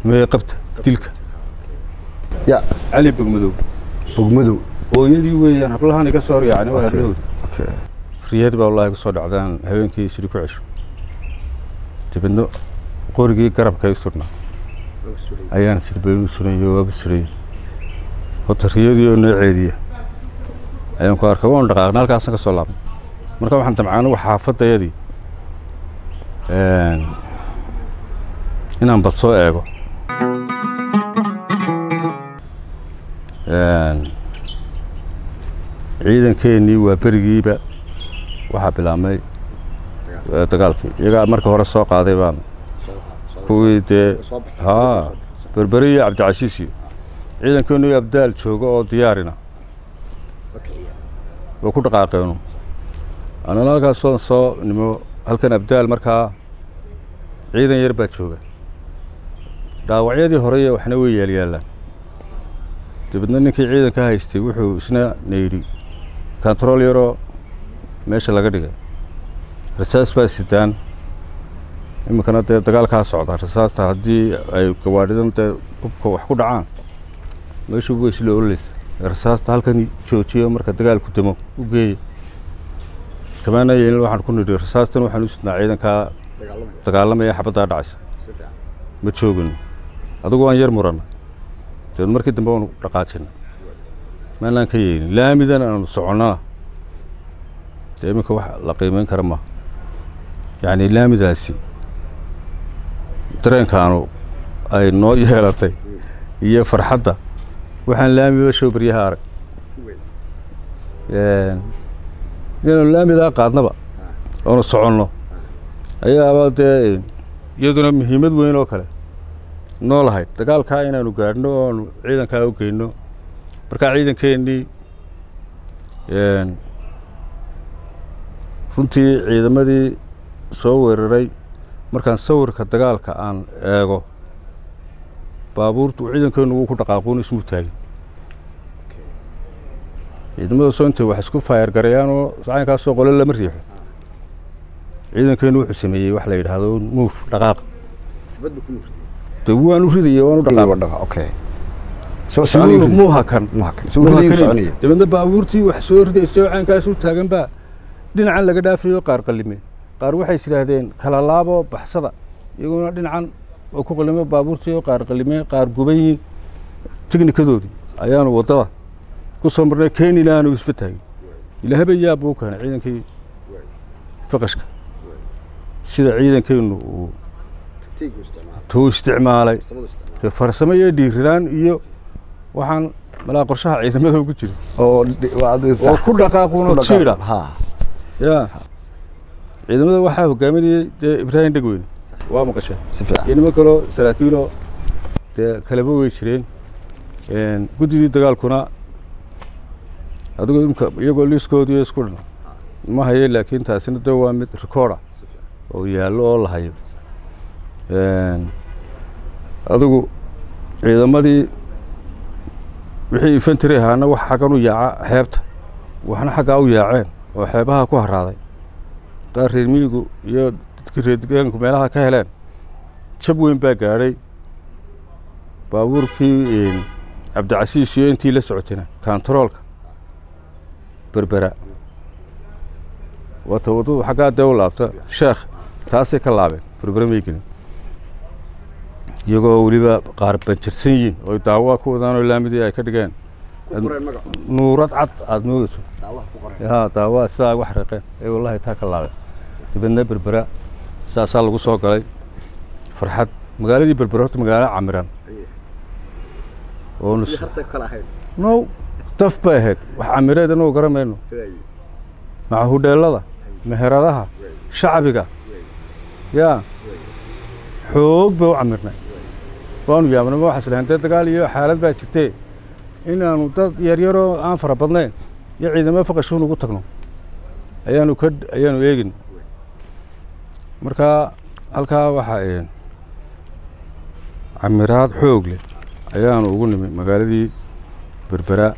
mee qabta dilka ya cali bogmadow bogmadow hooyadii weeyaan hablahan iga soo yaacni waa hablahood okay riyad baa wallahi ku soo dhacdaan habeenkii sidii ku cesho dibadna qorigii garabka i surnaa ayaan sirbeenu surayo waaba surayay horta riyadii oo noo ceediya ayaan ku arkay waan dhaqaaqna halkaasna ka soo laabnay marka waxaan damcaana wax xaafadayadii inaan bad soo eego ciidankeenii waa berigiiba waxaa bilaabmay dagaalkii iyagaa marka hore soo qaaday baan kuwii dee haa berberi iyo cabdicasiis iyo ciidankeenu abdaal jooga oo diyaarina way ku dhaqaaqeenu anana halkaas soo soo nimo halkan abdaal markaa ciidan yar baa jooga dhaawacyadii horeye waxna way yaalyaalaan dabeedna ninkii ciidanka haystay wuxuu isna nayidhi kontarool yaroo meesha laga dhigay rasaas baa sidaan iminkana dee dagaalkaa socda rasaasta haddii ay gawaadhidan dee hubka wax ku dhacaan meeshu way isla ololeysa rasaasta halkan joojiyo marka dagaalku demo u geeya kamaana yeelin waxaan ku nidhi rasaastan waxaan u sidnaa ciidankaa dagaalamaya xabaddaa dhacaysa ma joogin adigu waan yar murana dabeed markii dambe waanu dhaqaajina maanaan ka yeelin laamidan aanu soconnana dee iminka wax la qiimeyn kara maaha yacni laamidaasi dareenkaanu ay noo yeelatay iyo farxadda waxaan laamiba show baryaha arag inaanu laamidaa qaadnaba oonu soconno ayaaba dee iyaduna muhiimad weyn oo kale noo lahayd dagaalkaa inaanu gaadhno oonu ciidankaa u geyno markaa ciidankeennii runtii ciidamadii soo weeraray markaan sawirka dagaalka aan eego baabuurtu ciidankeenu wuu ku dhaqaaquun ismuu taagin ciidamada soo intay wax isku faayar garayaan oo caynkaasoo qole lama riixo ciidankeenu wuxuu sameeyey wax la yidhaahdo muuf dhaqaaq de waan u ridaya waan u dhaqaaq okay soo soconay muu hakan muhakan soo ridayay soconay dabeedna baabuurtii wax soo ridaysay oo caynkaas u taagan baa dhinacan laga dhaafayo qaar qalime qaar waxay is yidhaahdeen kala laabo baxsada iyaguna dhinacan oo ku qalime baabuurtii oo qaar qalime qaar guban yihiin teknikadoodii ayaanu waddada ku soo marnay keenina aanu isba taagin ilaahaba yaab buu keenay ciidankii faqashka sida ciidankeennu uu tuu isticmaalay dee farsamo iyo dhiiriraan iyo waxaan malaa qorshaha ciidamada ugu jira oo oo ku dhaqaaquno jiidha ha ya ciidamada waxaa hogaaminayay dee ibraahim dhegweyne waa maqasheen si fiican iyo niman kaloo saraakiiloo dee kaleba wey jireen guddidii dagaalkuna adigu imka iyagoo liiskoodii isku dhan ma haye laakiin taasina de waa mid recorda oo yaallo oo la hayo adigu ciidamadii wixii infantry ahaana wax xaggan u yaaca xeebta waxna xaggaa u yaaceen oo xeebaha ku haraaday qaar reer miyigu iyo dadkii reer degaanku meelaha ka heleen jab weyn baa gaadhay baabuurkii cabdicasiis iyo intii la socotayna kontaroolka berbera waata waddadu xaggaa dee u laabta sheekh taasay ka laabeen berbera may gelin iyagoo weliba qaar banjirsan yihiin oo daawa ku wadaan oo laamidii ay ka dhigeen nuurad cad aada moodeyso ya daawa sidaa wax reeqeen ee wallahi taa ka laabeen dibadna berbera saasaa lagu soo galay farxad magaaladii berbera horta magaalo camiran oo now daf bay ahayd wax camireed inagu garan mayno maca hudheelada meheradaha shacbiga yaa xoog bay u camirnay waanu yaabnay ma waxaas lahayn dee dagaal iyo xaalad baa jirtee inaanu dad yaryaroo aan fara badnayn iyo ciidamo faqashuun ugu tagno ayaanu ka ayaanu eegin marka halkaa waxaa camiraad xoog leh ayaanu ugu nimi magaaladii berbera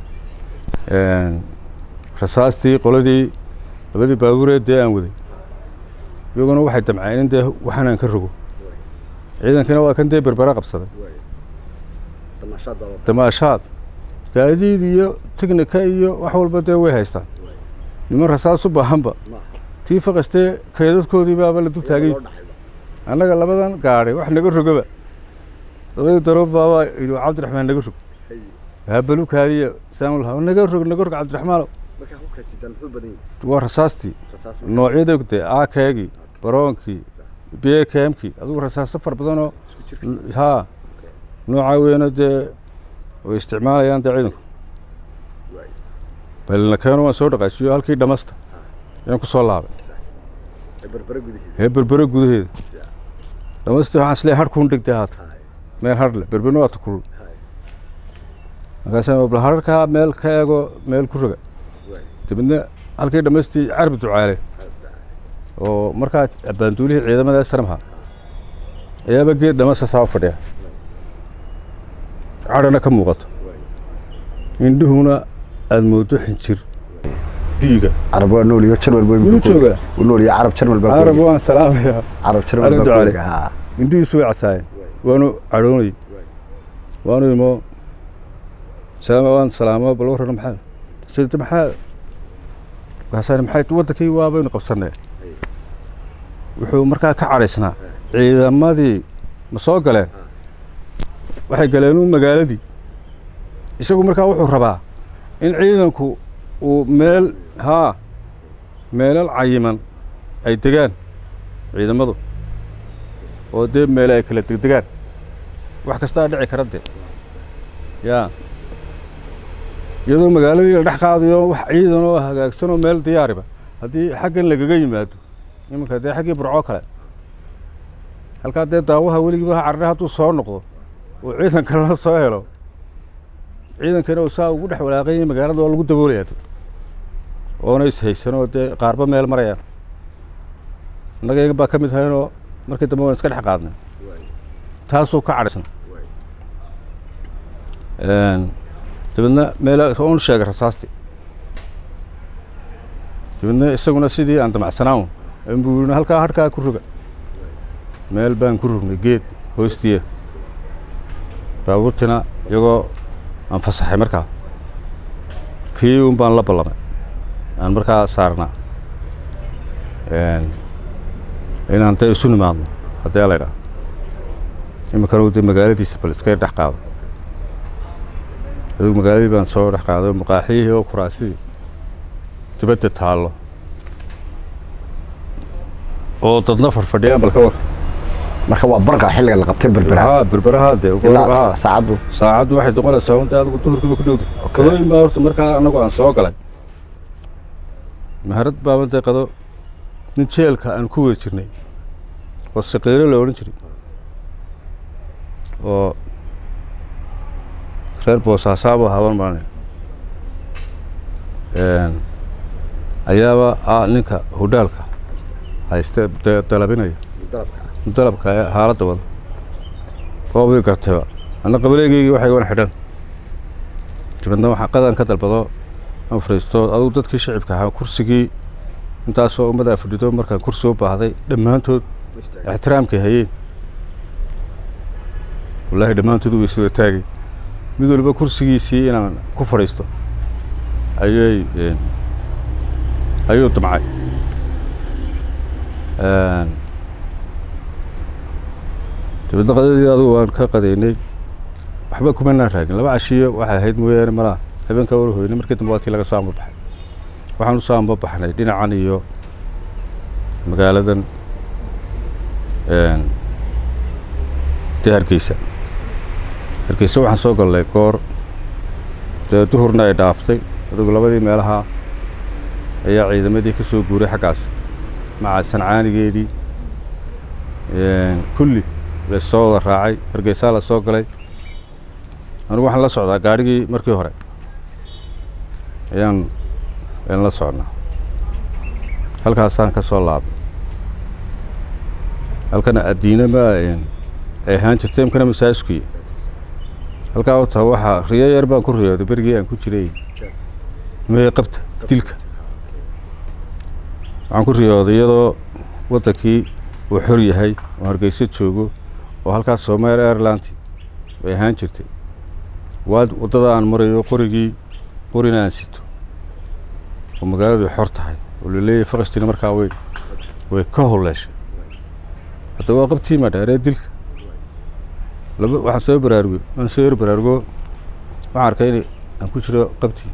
rasaastii qoladii labadii baabuureed dee aan waday iyaguna waxay damceen in dee waxanaan ka rogo ciidankina waa kan dee berbera qabsaday damaashaad gaadiid iyo tignika iyo wax walba dee way haystaan niman rasaas u baahanba tii faqastee keedadkoodii baaba la dul taagay annaga labadan gaadhay wax naga rogaba dabadii daroob baabaa yidhi cabdiraxmaan naga rog habalukaadiya saamulha naga rog naga rog cabdiraxmaanow waa rasaastii noocyada dee aakeegii baroonkii beekemkii adigu rasaaso far badanoo haa noocaa weyno dee way isticmaalayaan dee ciidanku balna keeno waan soo dhaqaasiyo halkii dhamasta ayaan ku soo laabay ee berbere gudaheeda dhamasti waxaan isleeyahay harkuun dhigtay haata meel harle berberna waa tukulul markaasaan bal hararkaa meel ka eego meel ku roga dabadna halkii dhammaystii carbi ducaale oo markaa abbaanduulihii ciidamada saramha ayaaba geed dhamasa saa u fadhiya cadhana ka muuqato indhuhuna aada moodo xinjir biiga carab waa nool iyo jarmal baa Wuu joogaa? uu nool iyo carab jarmal baa carab waan salaamayaa carab jarmal Carab baa ducaale. kuoga haa indhihiisu way casaayeen waanu cadhoonay waanu imo salaama waan salaamo bal warran maxaa sida maxaa markaasaan maxay waddankii waabaynu qabsanay wuxuu markaa ka cadhaysnaa ciidamadii ma soo galeen waxay galeen uun magaaladii isagu markaa wuxuu rabaa in ciidanku uu meel haa meelal cayiman ay degaan ciidamadu oo dee meele ay kala degdegaan wax kastaa dhici kara dee yaa iyadoo magaaladii la dhex qaadayo wax ciidan oo hagaagsan oo meel diyaariba haddii xaggan lagaga yimaado iminka dee xaggii burcoo kale halkaa dee daawaha weligiiba ha carare hadduu soo noqdo oo ciidan kalena soo helo ciidankana uu saa ugu dhex walaaqanyay magaalada oo lagu daboolaya de oona ishaysan oo dee qaarba meel marayaan innaga iyaga baa ka mid haynoo markii dambe waan iska dhex qaadnay taasuu ka cadhaysna dabeedna meel oon sheegay rasaasti dabeedna isaguna sidii aan damacsanaan inbuu yidhi halkaa harkaa ku roga meel baan ku rognay geed hoostiya baabuurtina iyagoo aan fasaxay markaa kii un baan la ballamay aan markaa saarnaa inaan dee isu nimaadno haddii la ydhaha iminkana uu dee magaaladiisa bal iska dhex qaado adigu magaaladii baan soo dhex qaaday maqaaxiyihii oo kuraasidii dibadda taallo oo dadna farfadhiyaan balka war marka waa barqa xilliga la qabtay berbera haa berberaha dee ilaa haa. saacaddu saacaddu waxay noqonaysaa unta adigu duhurkiiba ku dhowda qadooyin baa horta markaa annagu aan soo galay maharad baaban dee qado nin jeelka aan ku weri jirnay oo saqiiro la odhan jiray oo reer boosaasaabo haban maane ayaaba ah ninka hudhaalka hayste de- dalabinaya dalabka ee xaaladda wada oobay gartayba anna qabaleegeygii waxay wan xidhan dibadna waxaa qadan ka dalbado aan fariisto adugu dadkii shicibka ahaa kursigii intaasoo ummaddaa fadhido markaan kursi u baahday dhammaantood ixtiraamkay hayeen wallaahi dhammaantood way soo taagay mid waliba kursigiisii inaan ku fadhiisto ayay een, ayuu damcay Een, dabeedna qadadii adigu waan ka qadaynay waxba kumanaan raagin laba cashiyo waxay ahayd mooyaane malaa habeenkaa wala hoynay markii dambe waa tii laga soo amba baxay waxaan u soo amba baxnay dhinacan iyo magaaladan een, dee hargeysa hargeysa waxaan soo galnay goor dee duhurna ay dhaaftay adigu labadii meelaha ayaa ciidamadii ka soo guuray xaggaas maca sancaanigeedii een, kulli lasoo wada raacay hargeysaa la soo galay anigu waxaan la socdaa gaadhigii markii hore ayaan ayaan la socnaa halkaasaan ka soo laabay halkana addiina ma een, ay ahaan jirtay imkana masaajidkuyi halkaa wata waxaa riyo yar baan ku riyooday berigii aan ku jiray mee qabta dilka waxaan ku riyooday iyadoo waddankii uu xor yahay oo hargeyso joogo oo halkaas somaali airland bay ahaan jirtay waa waddada aan marayo qorigii qorina aan sito oo magaaladu ay xor tahay oo laleeyahay fakastina markaa way way ka holeeshay hadda waa qabtii ma dheeree dilka laba waxaan soo baraarugo waan soo yar baraarugo waxaan arkay in aan ku jiro qabtii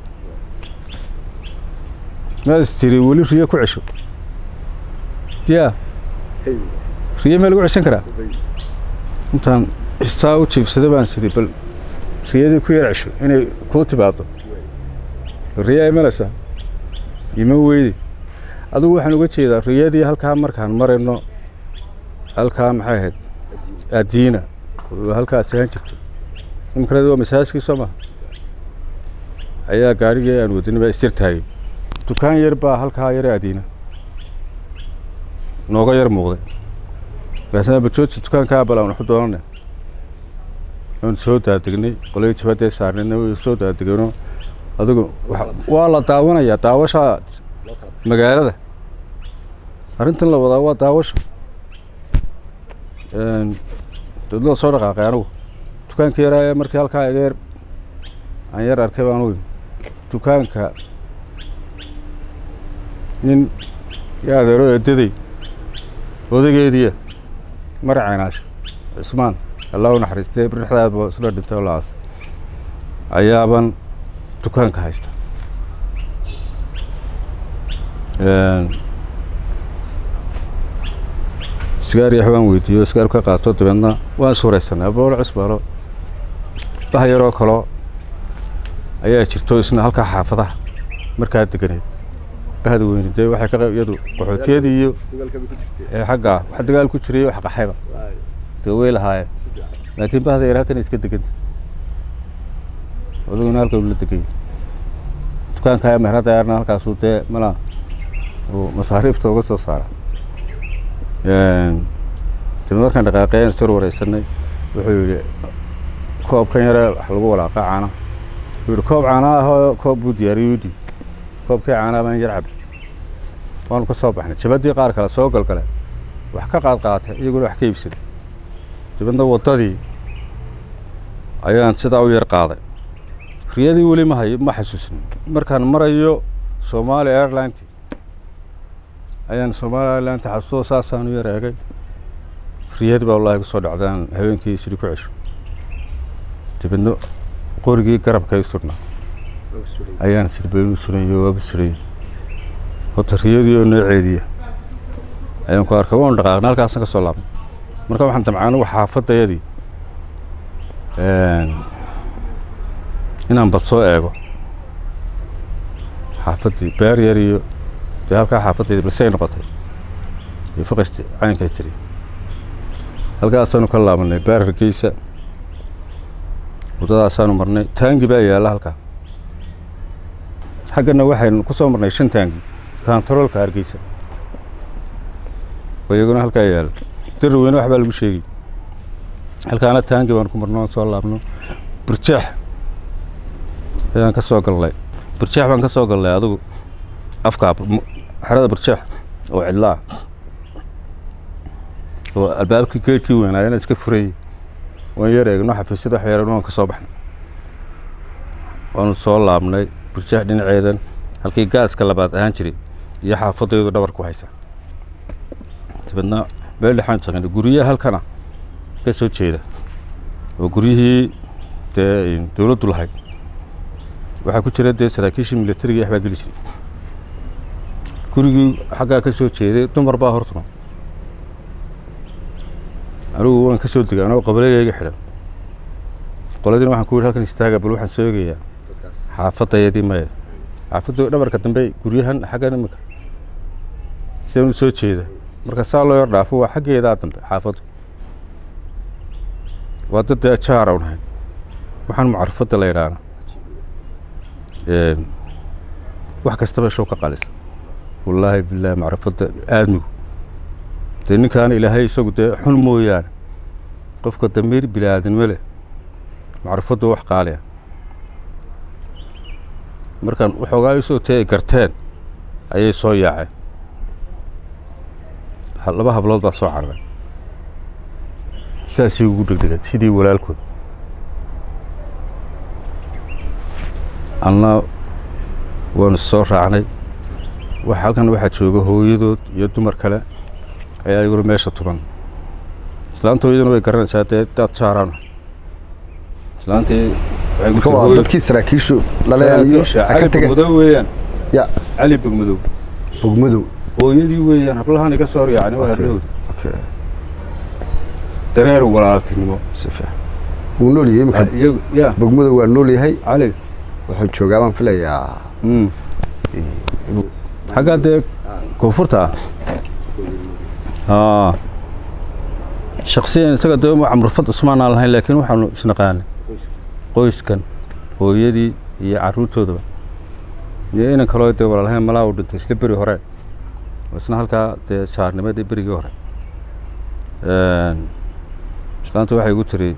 maad is tiri weli riyo ku cesho ya riyo mee lagu ceshan karaa intaan saa u jiibsaday baan siri bal riyadii ku yar cesho inay kuu timaado riyaa imanaysaa ima weydi adigu waxaan uga jeedaa riyadii halkaa markaan marayno halkaa maxay ahayd adiina oo halkaas ahaan jirtay imikaneed waa masaajkii soo maha ayaa gaarigii aan wadani baa isjir taagay dukaan yar baa halkaa yare adiina nooga yar muuqday markaasna bajooji dukaankaa bal aan waxu doonana aan soo daadegnay qoladii jabaddee saarnayna way soo daadegeenoo adigu waa la daawanayaa daawasha magaalada arrintan la wadaa waa daawasho dawladda soo dhaqaaqay anigu dukaanka yaraa markii halkaa iga yar aan yar arkay baan u imi dukaanka nin iyo adeero eedaday odageediya mar caynaasho cismaan allah u naxariistay bardhexdaadba isla dhintay oo la-aas ayaaban dukaanka haysta sigaar yax baan weydiiyo sigaar ka qaato dabeedna waan suuraysanay aboolo cusbaalo bah yaroo kaloo ayaa jirto isna halkaa xaafadaha markaa deganeed bahda weyne dee waxay ka iyadu qaxootiyadii iyo ee xaggaa wax dagaal ku jiray wax qaxayba dee way lahaayeen laakiin bahda yar halkan iska deganta odaguna halkan ula degaya dukaanka meherada yarna halkaasuu dee malaa uu masaariifta uga soo saara dib markaan dhaqaaqeyn sor wareysanay wuxuu yidhi koobkan yare wax lagu walaaqa caana wuxuu yidhi koob caana ahoo koob buu diyaariyey udhi koobkii caanaa baan yar cabay waanu ka soo baxnay jabaddii qaar kale soo galgale wax ka qaad qaatay iyaguna wax ka iibsaday dibadna waddadii ayaan sidaa u yar qaaday riyadii weli ma hay ma xasuusin markaan marayo somaali airlineti ayaan somaali airlineti xasuuso saasaan u yar eegay riyadii baa wallahi kusoo dhacdaan habeenkii isiri ku cesho dibadna qorigii garabka i surnaa ayaan sirbaynu surayo waaba surayo horta riyadii oo nooceediya ayaan ku arkay waanu dhaqaaqnay halkaasna ka soo laabnay marka waxaan damcay anigu xaafadayadii inaan bad soo eego xaafaddii beer yar iyo dee halkaa xaafaddeedi balsey noqotay iyo faqashti caynkay tiri halkaasaanu ka laabanay beer hargeysa waddadaasaanu marnay taangi baa yaalla halkaa xaggana waxaynu ku soo marnay shan taangi kantaroolka hargeysa oo iyaguna halkaa yaalla diri weyne wax baa lagu sheegay halkaana taangi baan ku marno aan soo laabno burjeex ayaan ka soo galnay burjeex baan ka soo galnay adigu afkaa xerada burjeex oo cidlaa oo albaabkii geedkii weynaayana iska furayey waan yar eegno xafiisyada wax yaran waan ka soo baxnay waanu soo laabnay burjeex dhinaceedan halkii gaaska labaad ahaan jiray iyo xaafadaydu dhabar ku haysa dabeedna meel dhexaan tagnay guryaha halkana ka soo jeeda oo guryihii dee dawladdu lahayd waxaa ku jira dee saraakiishii militariga waxbaa geli jiray gurigii xaggaa ka soo jeeday dumar baa hortuma anigu waan ka soo degay anoo qabalegayga xidhan qoladiina waxaan ku yidhi halkan istaaga bal waxaan soo eegayaa xaafadayadii maya xaafaddu dhabarka dambe guryahan xaggan iminka sidan u soo jeeda marka saa loo yar dhaafo waa xaggeedaa dambe xaafaddu waa dad dee jaar aan ahayn waxaan mucarafadda la yidhaahna wax kastaba show ka qalisa wallaahi bilaahi macrifadda aadmigu dee ninkaana ilaahay isagu dee xun mooyaane qofka damiir bilaadanimo leh macrifaddu wax qaaliya markaan waxoogaa isoo tee ay garteen ayay soo yaaceen laba hablood baa soo cararay saasay ugu degdegeen sidii walaalkood anna waanu soo raacnay wax halkan waxaa jooga hooyadood iyo dumar kale ayaa iguna meesha tuban islaanta hooyaduna way garanaysaa dee daad saaraan islaantii waxay ku marka tiri waa hooyo- dadkii saraakiishu laleeyaaniyo saraakiisha ay ka cali tageen bogmadow weeyaan ya cali bogmadow bogmadow hooyadii weeyaan hablahan iga soo horyaacni waa Okay. hablahooda okay dareer walaaltinimo si fiican wuu nool yahay imika iyagu ya bogmadow waa nool yahay cali wuxuu joogaa baan filayaa Mm. inuu xaggaa dee koonfurta ah shaksiyan isaga dee ma camrufad cusmaan aan lahayn laakiin waxaanu isnaqaanay qoyskan hooyadii iyo carruurtoodaba iyo inan kaloo dee walaalahayn malaa uu dhintay isla beri hore oo isna halkaa dee saarnimadii berigii hore islaanta waxay igu tiri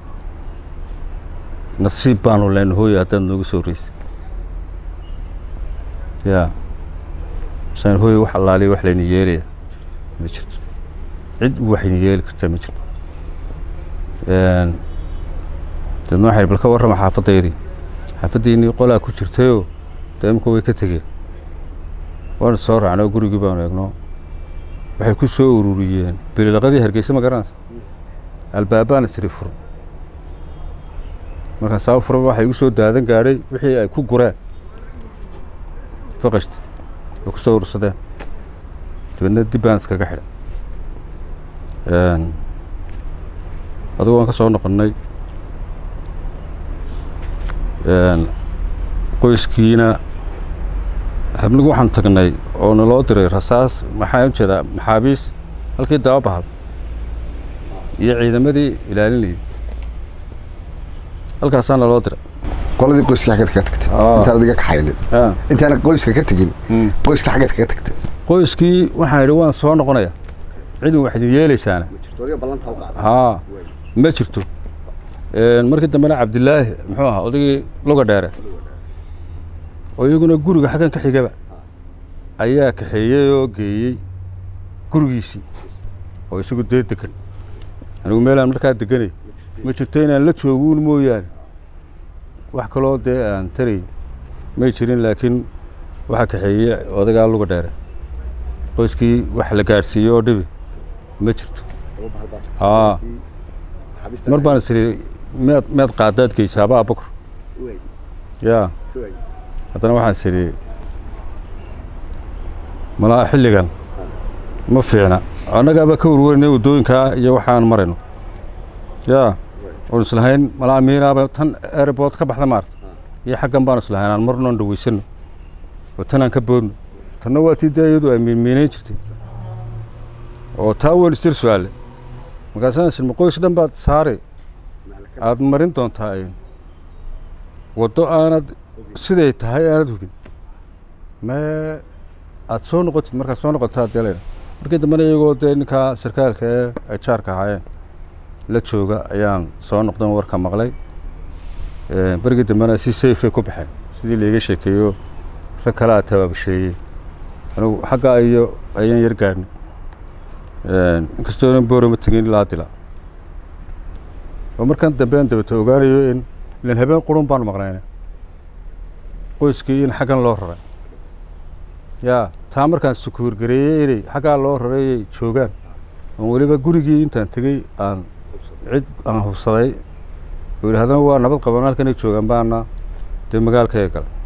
nasiib baanu lehna hooyo haddaad noogu soo horeysay ya san hooyo wax allaaliya wax layna yeelaya ma jirto cid waxayna yeeli kartaa ma jirto deedna waxay bal ka warrama xaafaddaydii xaafaddiinii qolaa ku jirtayoo dee imika way ka tegeen waanu soo raacnay oo gurigii baanu eegno waxay ku soo ururiyeen bililaqadii hargeysa ma garanaysa albaabaana siri fur markaan saa fura waxay igu soo daadan gaadhay wixii ay ku gureen faqashti oo ku soo urursadeen dabeedna dib baan iskaga xidhay adigu waan ka soo noqonnay qoyskiina habnigu waxaanu tagnay oo naloo diray rasaas maxaan ujeedaa maxaabiis halkii daba bahal iyo ciidamadii ilaalinayay halkaasaa naloo diray qoladii qoyska xaggeed kaga tagtay Ah. intaan adiga kaxaynin Ah. intaana qoyska ka tegin Mm. qoyska xaggeed kaga tagtay qoyskii waxaan idhi waan soo noqonaya cidin wax idin yeelaysaana haa ma jirto markii dambena cabdilaahi muxuu ahaa odaygii luga dheere oo iyaguna guriga xaggan ka xigaba ayaa kaxeeyey oo geeyey gurigiisii oo isagu dee degan anigu meelaan markaa deganay ma jirto inaan la jooguun mooyaane wax kaloo dee aan taray may jirin laakiin waxaa kaxeeyey odagaa luga dheere qoyskii wax la gaadhsiiyey oo dhibi ma jirto haa mar baan is idhi meed meed qaadaad geysaaba abakor yaa haddana waxaan is idhi malaa xilligan ma fiicna annagaaba ka warwarinay waddooyinkaa iyo waxaan marayno yaa oon islahayn malaa miinaaba tan airboort ka baxda maarta iyo xaggan baan islahayn aan marnoon dhaweysano oo tanaan ka boodno tanna waa tii dee iyadu ay miinmiinayn jirtay oo taa weyn istir su-aale markaasaan isilma qoys dhan baad saari aada marin doontaa ay waddo aanad siday tahay aanad hubin mee aada soo noqotid markaad soo noqotaa dee layna markii dambena iyagoo dee ninkaa sarkaalka ee ay jaarka ahaayeen la jooga ayaan soo noqdan warka maqlay berigii dambena si safey ku baxeen sidii laiga sheekeeyo rag kalea tabaabusheeyey anigu xaggaa iyo ayaan yar gaadhnay inkastoonan boorama tegin ilaa dila oo markan dambe aan dabata ogaanayo in ilan habeen qurun baanu maqnayna qoyskii in xaggan loo raray yaa taa markaan sukuurgareeyey inay xaggaa loo rarayay joogaan oon weliba gurigii intaan tegey aan cid aan hubsaday oo yidhi haddana waa nabad qaban halkanay joogaan baana dee magaalkaya gala